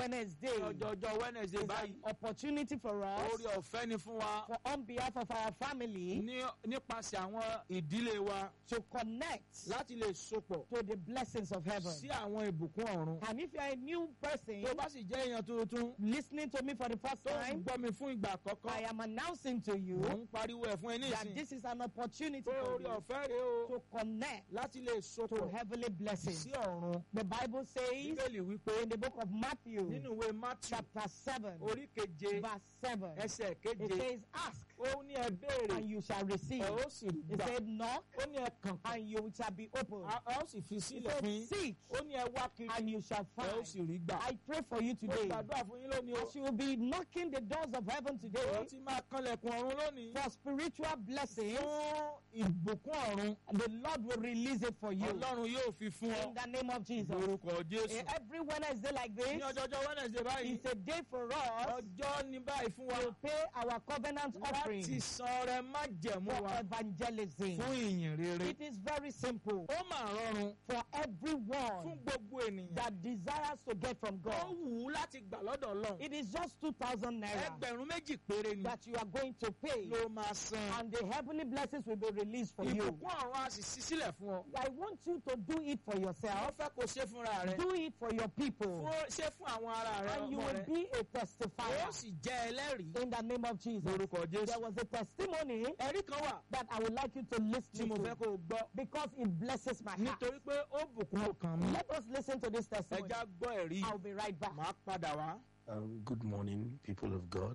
Wednesday ọjọ́jọ́ wednesday is báyìí an opportunity for us orí ọ̀fẹ́ ni fún wa for on behalf of our family ní nípasẹ̀ àwọn ìdílé wa to connect láti lè sopọ̀ to the blessings of heaven. sí àwọn ìbùkún ọ̀run. And if you are a new person tó bá sì jẹ́ èèyàn tuntun listening to me for the first tó ń time, gbọ́ mi fún ìgbà I àkọ́kọ́ am announcing to you mò ń pariwo ẹ̀ fún ẹ that nísìnyí this is an opportunity pé for orí you ọ̀fẹ́ rèé o to connect láti lè to sopọ̀ heavenly blessings. sí ọ̀run. The Bible says bíbélì wípé in the book of Matthew, nínú ìwé matthew chapter 7, orí keje verse 7, ẹsẹ̀ it keje says, Ask ó ní ẹ béèrè and you shall receive. ẹ ó sì It gbà said, Knock ó ní ẹ kàn and you shall be opened. á ó sì fi It sílẹ̀ said, fún yín Seek ó ní ẹ wá kiri and you shall ẹ ó find. sì rí gbà. I pray for you mo today gbàdúrà fún yín lónìí o as you will be knocking the doors of heaven ó today ti máa kanlẹ̀kùn ọ̀run lónìí for spiritual blessings. fún ìbùkún ọ̀run The Lord will release it for you ọlọ́run yóò fi fún in ọ the name of Jesus. lórúkọ jésù. Eh, Every Wednesday like ní this ọjọ́jọ́ wednesday báyìí is a day for us ọjọ́ ní báyìí fún wa to pay our covenant láti offering san ọrẹ májẹ̀mú for wa evangelism. fún ìyìn rere. It is very simple ó mà rọrùn for fún everyone gbogbo ènìyàn that desires to get from ó God. wù ú láti gbà lọ́dọ̀ ọlọ́run It is just 2,000 naira ẹgbẹ̀rún méjì péré ni that you are going to pay, ló máa san and the heavenly blessings will be released for you. ìbùkún ọ̀run a sì ṣí sílẹ̀ fún ọ. I want you to do it for wọ́n yourself, fẹ́ kó ṣe fúnra rẹ do it for your people, fún ṣe fún àwọn ará rẹ and you ọmọ will rẹ be a ó testifier sì jẹ́ ẹlẹ́rìí in the name of Jesus. lórúkọ There jésù. was a testimony ẹ̀rí kan wà that I would like you to tí listen mo fẹ́ to kó o gbọ́ because it blesses my heart. nítorí pé ó bùkún ọkàn mi. Let us listen to this testimony. ẹja gbọ́ ẹ̀rí I'll be right back. màá padà wá. Um, good morning, people of God.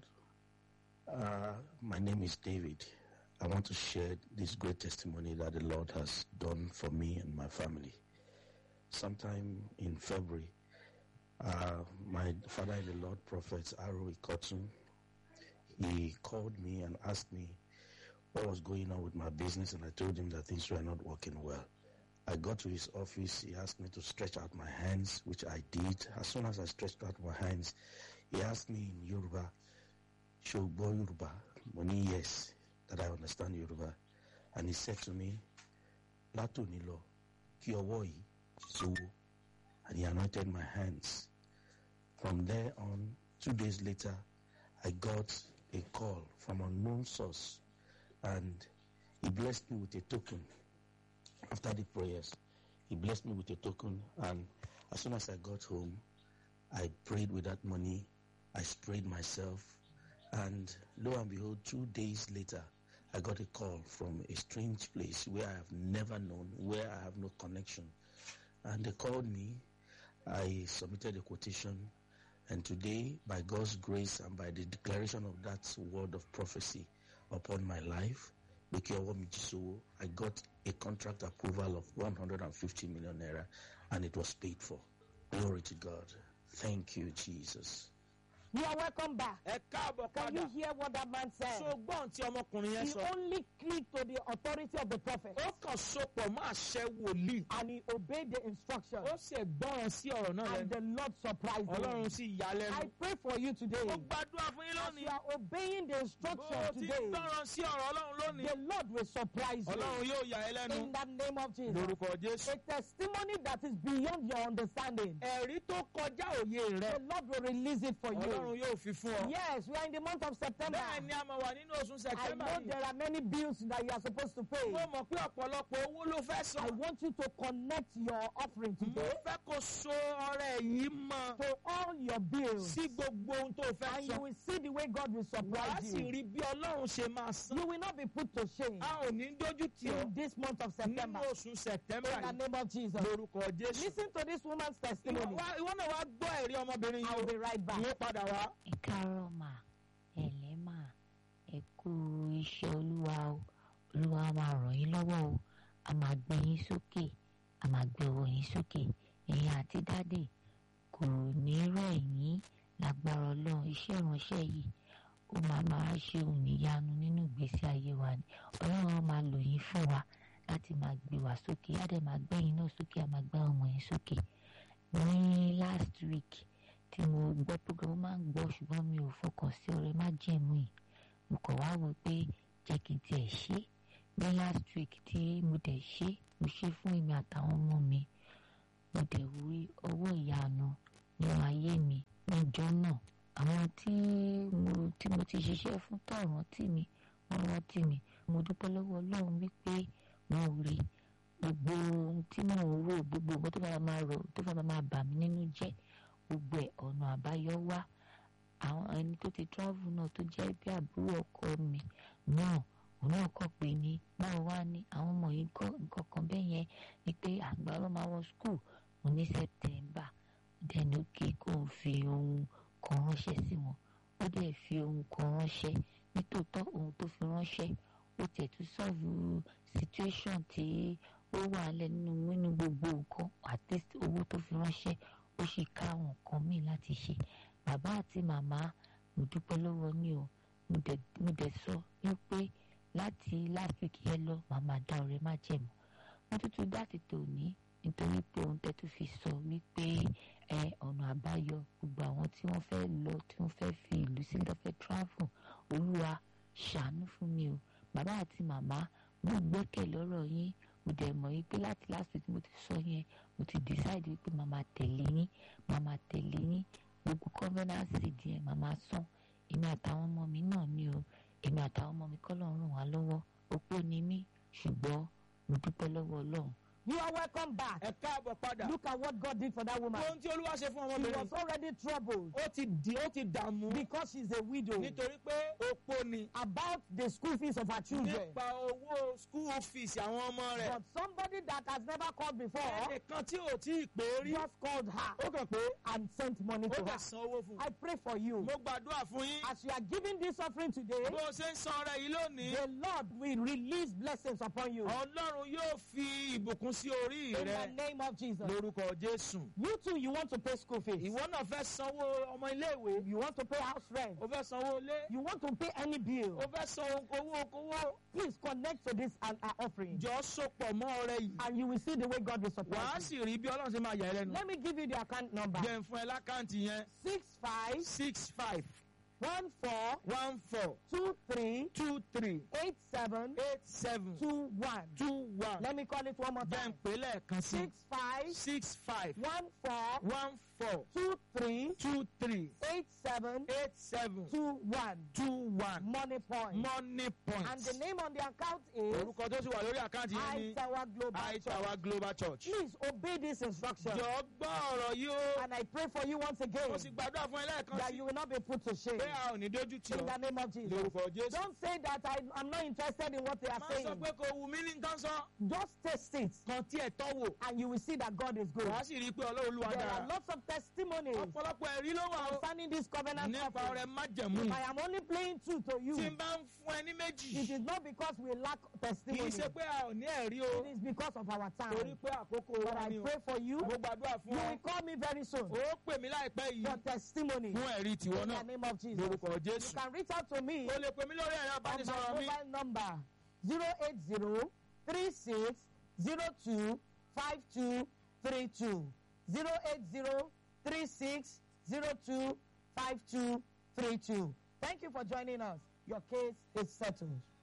Uh, my name is David. I want to share this great testimony that the Lord has done for me and my family. Sometime in February, uh, my father in the Lord, Prophet Aro Ikotun, he called me and asked me what was going on with my business, and I told him that things were not working well. I got to his office. He asked me to stretch out my hands, which I did. As soon as I stretched out my hands, he asked me in Yoruba, Shogbo Yoruba, money yes, that I understand Yoruba. And he said to me, Lato Nilo, Kiowoi, so and he anointed my hands. From there on, two days later, I got a call from unknown source and he blessed me with a token after the prayers. He blessed me with a token, and as soon as I got home, I prayed with that money. I sprayed myself, and lo and behold, two days later, I got a call from a strange place where I have never known, where I have no connection. And they called me. I submitted a quotation, and today, by God's grace and by the declaration of that word of prophecy upon my life, I got a contract approval of 150 million naira and it was paid for. Glory to God. Thank you, Jesus. You are welcome back. ẹ káàbọ̀ Can padà you hear what that man said? so gbọ́n tí ọmọkùnrin yẹn He sọ only clicked to the authority of the prophet ó kàn sopọ̀ mọ́ àṣẹ wòlíì and he obeyed the instruction ó sì gbọ́ràn sí ọ̀rọ̀ náà and lẹ́nu the Lord surprised ọlọ́run him. sì yà á I lẹ́nu. pray for you today. ó gbàdúrà fún yín As lónìí you are obeying the bó instruction o ti today, gbọ́ràn sí ọ̀rọ̀ ọlọ́run lónìí the Lord will surprise ọlọ́run you yóò yà ẹ́ lẹ́nu in the name of Jesus. lórúkọ jésù. A testimony that is beyond your understanding. ẹ̀rí tó kọjá òye rẹ The Lord will release it for ọlọ́run you. yóò fi fún ọ. Yes, we are in the month of September. bẹ́ẹ̀ ni a máa wà nínú oṣù I sẹ̀tẹ́mbà know yìí. there are many bills that you are supposed to pay. mo mọ̀ pé ọ̀pọ̀lọpọ̀ owó ló fẹ́ I san. want you to connect your offering mo today fẹ́ kó so ọrẹ yìí mọ́ to all your bills. sí gbogbo ohun tó fẹ́ And you san. will see the way God will wàá surprise sì you. rí bí ọlọ́run ṣe máa san. You will not be put to shame a ò ní dójú tì ọ́ in this month of nínú September. oṣù sẹ̀tẹ́mbà In the yìí name of Jesus. lórúkọ jésù. Listen to this woman's ìwọ testimony. wá- ìwọ náà wá gbọ́ ẹ̀rí ọmọbìnrin I will yìí be right o. back. ìwọ padà wá. ẹ káàárọ̀ mà ẹ̀lẹ́ mà ẹ kú iṣẹ́ olúwa o olúwa máa ràn yín lọ́wọ́ o a máa gbé yín sókè a máa gbé owó yín sókè ẹ̀yin àti dáàdì kò ní rẹ̀ yín lágbára ọlọ́run iṣẹ́ ìránṣẹ́ yìí ó máa máa ṣe òníyanu nínú ìgbésí ayé wa ni ọlọ́run á máa lò yín fún wa láti máa gbé wa sókè á dẹ̀ máa gbé yín náà sókè á máa gbé ọmọ yín sókè ní last week tí mo gbọ́ program mo máa ń gbọ́ ṣùgbọ́n mi ò fọkàn sí ọ̀rẹ́ má jẹ̀mú yìí mo kàn wá wò pé jẹ́ kí n tiẹ̀ ṣe ní last week tí mo dẹ̀ ṣe mo ṣe fún èmi àtàwọn ọmọ mi mo dẹ̀ rí ọwọ́ ìyanu nínú ayé mi ní níjọ́ náà àwọn tí mo tí mo ti ṣiṣẹ́ fún tó rántí mi wọ́n rántí mi mo dúpẹ́ lọ́wọ́ ọlọ́run wípé mo rí gbogbo ohun tí mò ń rò gbogbo nǹkan tó bá máa rò tó bá máa bà mí nínú jẹ́ gbogbo ẹ̀ ọ̀nà àbáyọ wá àwọn ẹni tó ti travel náà tó jẹ́ bí àbúrò ọkọ mi náà òun náà kọ̀ pé ní báwo wá ní àwọn ọmọ yìí kọ́ nǹkan kan bẹ́ẹ̀ yẹn ni pé àgbà ló máa wọ school mo ní September then okay kó o fi ohun kan ránṣẹ́ sí wọn ó dẹ̀ fi ohun kan ránṣẹ́ nítòótọ́ ohun tó fi ránṣẹ́ ó tiẹ̀ tún sọ̀rọ̀ situation tí ó wà lẹ̀ nínú nínú gbogbo nǹkan at least owó tó fi ránṣẹ́ ó sì ká àwọn nǹkan míì láti ṣe bàbá àti màmá mo dúpẹ́ lọ́wọ́ ní o mo dẹ̀ mo dẹ̀ sọ wípé láti last week yẹn lọ màmá dá ọ̀rẹ́ má jẹ̀mọ́ mo tuntun dá ti tò ní nítorí pé ohun tẹ́ tún fi sọ wípé ẹ ọ̀nà àbáyọ gbogbo àwọn tí wọ́n fẹ́ lọ tí wọ́n fẹ́ fi ìlú sílẹ̀ fẹ́ travel olúwa ṣàánú fún mi o bàbá àti màmá mo gbẹ́kẹ̀ lọ́rọ̀ yín mo dẹ̀ mọ̀ yín pé láti last week mo ti sọ yẹn mo ti decide wípé màmá tẹ̀lé yín màmá tẹ̀lé yín gbogbo covenant seed yẹn màmá san èmi àtàwọn ọmọ mi náà ni o èmi àtàwọn ọmọ mi kọ́ lọ́run ràn wá lọ́wọ́ opó ni mí ṣùgbọ́n mo dúpẹ́ lọ́wọ́ ọlọ́run You are welcome back. ẹ káàbọ̀ padà Look at what God did for that woman. ohun tí olúwa ṣe fún She ọmọbìnrin was already troubled ó ti di ó ti dààmú because she's a widow nítorí pé opó ni about the school fees of her children. nípa owó school fees àwọn ọmọ rẹ̀ But somebody that has never called before ẹnìkan tí ò tí ì pé rí just called her ó kàn pé and sent money ó to kàn her. san owó fún un I pray for you. mo gbàdúrà fún yín As you are giving this offering today, bó o ṣe ń san ọrẹ yìí lónìí the Lord will release blessings upon you. ọlọ́run yóò fi ìbùkún sí orí In rẹ the name of Jesus. lórúkọ jésù You too, you want to pay school fees. ìwọ náà fẹ́ sanwó ọmọ iléèwé You want to pay house rent. o fẹ́ sanwó ilé You want to pay any bill. o fẹ́ san owó okòwò Please connect to this and our offering. jọ sopọ̀ mọ́ ọrẹ yìí And you will see the way God will supply wàá you. sì rí bí ọlọ́run ṣe máa yà ẹ́ lẹ́nu Let me give you the account number. jẹ́ ń fún ẹ lákàntì yẹn Six five six five one four one four two three two three eight seven eight seven two one. two one Let me call it one more jẹ́ ń time. pè lẹ́ẹ̀kan sí Six five six five one four one four two three two three eight seven eight seven two one. two one Money point. money point And the name on the account is orúkọ tó sì wà lórí àkáǹtì yẹn ní Tower Global high Church. tower global church. Please obey this instruction. jọ gbọ́ ọ̀rọ̀ yìí o And I pray for you once again mo sì gbàdúrà fún ẹ lẹ́ẹ̀kan that sí you will not be put to shame. pé a ò ní dójú tì In the ọ́ name of Jesus. lórúkọ jésù. Don't say that I, I'm not interested in what they are máa saying. sọ pé kò wù mí ní nǹkan sọ Just taste it kan tí ẹ̀ tọ́ wò and you will see that God is good. wàá sì rí i pé ọlọ́run olúwa There are dára lots of testimonies ọ̀pọ̀lọpọ̀ ẹ̀rí ló wà ó concerning this covenant nípa ọrẹ offering. májẹ̀mú If I am only playing two to you, tí n bá ń fún ẹ ní it méjì is not because we lack kì í testimony. ṣe pé a ò ní ẹ̀rí o It is because of our torí time. pé àkókò But wa I ni o pray for you. mo gbàdúrà You fún ọ will call me very soon ó pè mí láìpẹ́ for yìí testimony. fún ẹ̀rí tiwọn In náà the name of Jesus. lórúkọ You jésù can reach out to me o lè pè mí lórí ẹ̀rọ on my ìbánisọ̀rọ̀ mi mobile number 080 36 02 5232. 080 36 02 5232. Thank you for joining us. Your case is settled.